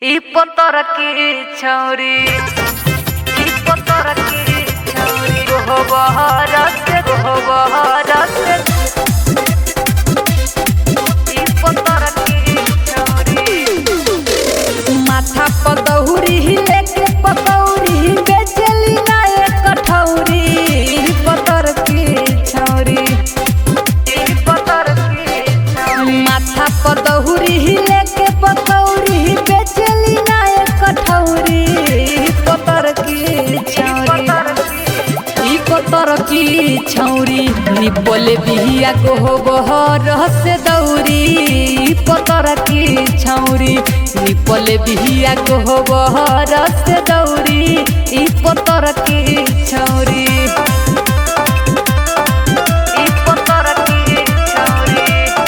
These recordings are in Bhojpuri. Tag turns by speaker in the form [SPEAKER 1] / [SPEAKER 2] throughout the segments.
[SPEAKER 1] इ पतर की छौरी इ पतर की छौरी गोहबर से गोहबर से इ पतर की छौरी
[SPEAKER 2] माथा पतौरी लेके पतौरी बेचली ना एक कठौरी पतर की छौरी
[SPEAKER 1] इ पतर की छौरी
[SPEAKER 2] माथा पतौरी लेके पतौरी बेचली ना एक कठौरी पतर की छौरी
[SPEAKER 1] पतर की
[SPEAKER 2] ई पतर की छौरी निपले बिहिया को हो बहर से दौरी ई पतर की छौरी निपले बिहिया को हो बहर से दौरी ई पतर की छौरी
[SPEAKER 1] इ पतर की छौरी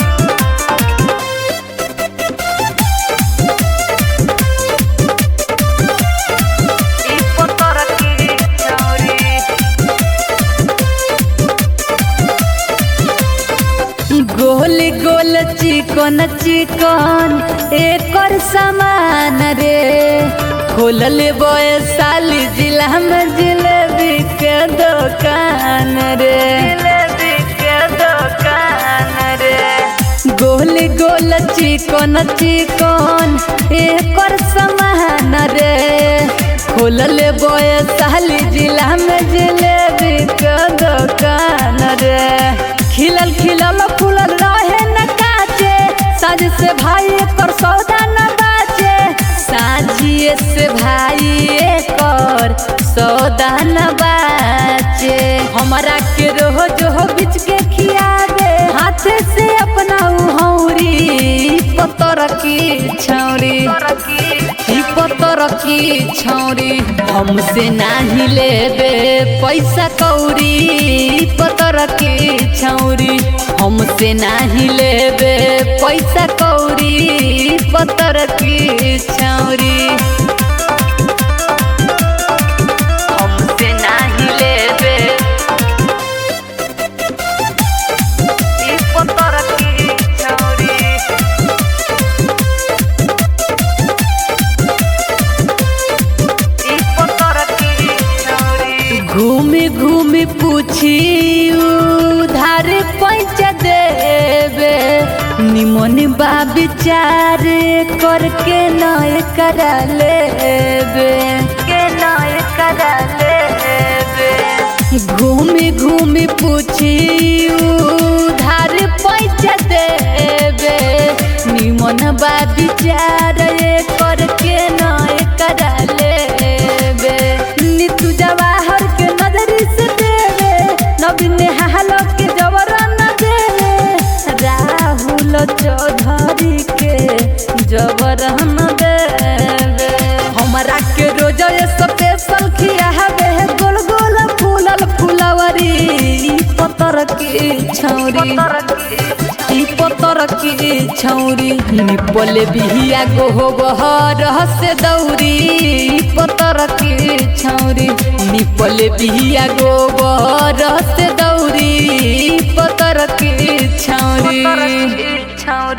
[SPEAKER 1] इ पतर की छौरी
[SPEAKER 2] गोल गोल चिकन चिकन एकर सामान रे खोलल बय साली जिला में जिलेबी के दुकान रे
[SPEAKER 1] जिलेबी के दुकान रे
[SPEAKER 2] गोल गोल चिकन चिकन एकर सामान रे खोलल बय साली जिला में जिलेबी के दुकान रे खिलल खिलल फूलल रहे न काचे साज से भाई एकर सौदा न बाचे साजिए से भाई एकर सौदा न बाचे हमारा के रोज हो बिच के खियावे हाथ से अपना हौरी पतर की छौरी
[SPEAKER 1] पतर की
[SPEAKER 2] ई पतर की छौरी हमसे नाही लेबे पैसा कौरी ई पतर की छौरी हमसे नाही लेबे पैसा कौरी ई पतर की छौरी हमसे नाही लेबे
[SPEAKER 1] इ पतर की छौरी इ पतर की छौरी
[SPEAKER 2] घूमी घूमी पूछी उधार पैच देवे निमन बा विचार करके नय करा लेबे
[SPEAKER 1] के नाय करा लेबे
[SPEAKER 2] घूमी घूमी पूछी उधार पैच देवे निमन बा विचार करके नय करा लेबे नीतू जवाहर के नजरी से देवे नवीन हालो के जबरन देवे राहुल चौधरी के जबरन देवे हमरा के रोज स्पेशल खियावे गोल गोल फूलल फुलवरी ई पतर की छौरी
[SPEAKER 1] पतर की
[SPEAKER 2] ई पतर की छौरी निपले बिहिया गो बहर से दौरी ई पतर की छौरी निपले बिहिया गो बहर से दौरी ई पतर की छौरी
[SPEAKER 1] पतर की छौरी